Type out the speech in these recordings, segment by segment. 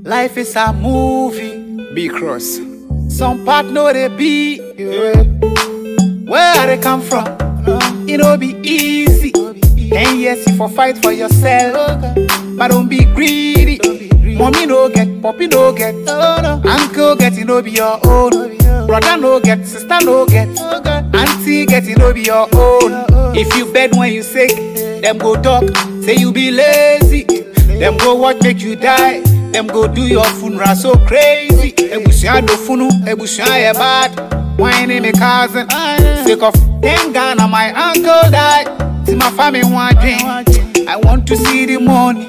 Life is a movie. B cross. Some part know they be. Yeah. Where they come from? It no be easy. Ten years you for fight for yourself, but don't be greedy. Mommy no get, poppy no get, uncle get it no be your own. Brother no get, sister no get, auntie get it no be your own. If you bed when you sick, them go talk, say you be lazy. Them go watch make you die. Them go do your funeral so crazy. Ebusua do funu, ebusua ye bad. Whining me cousin, sick of ten Ghana my uncle died. See my family want drink. I want to see the money.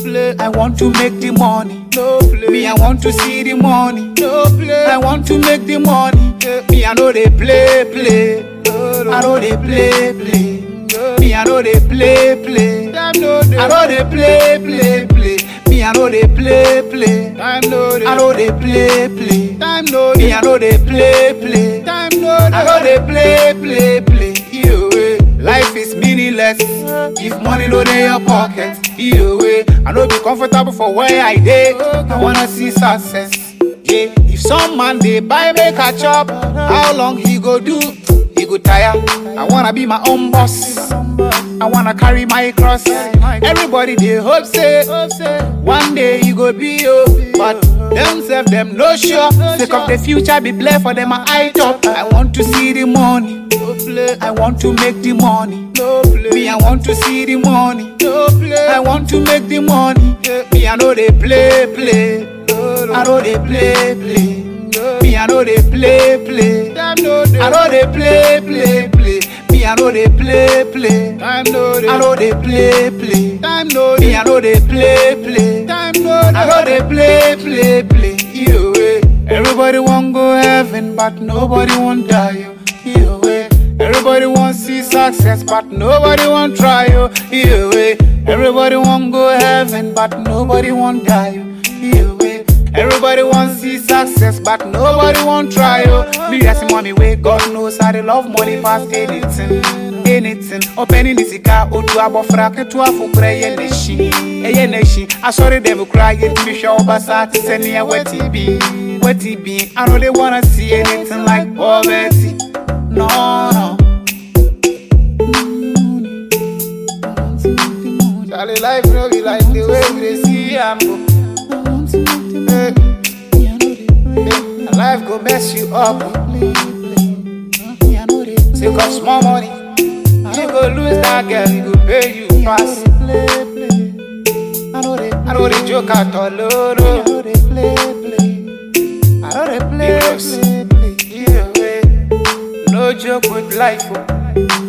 I want to make the money. Me, I want to see the money. I want to make the money. Me, I know they play, play. I know they play, play. Me, I know they play, play. I know they play, play, play. Me, I know they play, play. I know they play, play. Me, I know they play, play. I know they play, play, play. Either way, life is meaningless if money no dey your pocket. Either way, I no be comfortable for where I dey. I wanna see success. Yeah, if some man dey buy make a chop, how long he go do? He go tire. I wanna be my own boss. I wanna carry my cross. Everybody dey hope say one day you go be yo, but themself them no sure. Sake of the future be blessed for them I top. I want to see the money. I want to make the money. Me, I want to see the money. I want to make the money. Me, I know they play, play. I know they play, play. Me, I know they play, play. I know they play, play, play. Me, I know they play, play. I know they play, play. Me, I know they play, play. I know they play, play, play. Either way, everybody want go heaven, but nobody want die. yo. Either way, everybody want see success, but nobody want try. yo. Either way, everybody want go heaven, but nobody want die. yo. Either way. Everybody want see success, but nobody want try. Oh, me that's mommy way. God knows how they love money past anything, anything. Opening the sika, odu abofra ketu afukura ye neshi, eye neshi. I sorry them cry, get me show basa to send me a wetty be, wetty be. I know they wanna see anything like poverty. No, no. Charlie, life no be like the way we dey see am go. Hey. Hey, Life go mess you up. Take off small money. You go lose that girl, you go pay you pass. I know they joke at all, no, no. Because, either way, no joke with life. oh.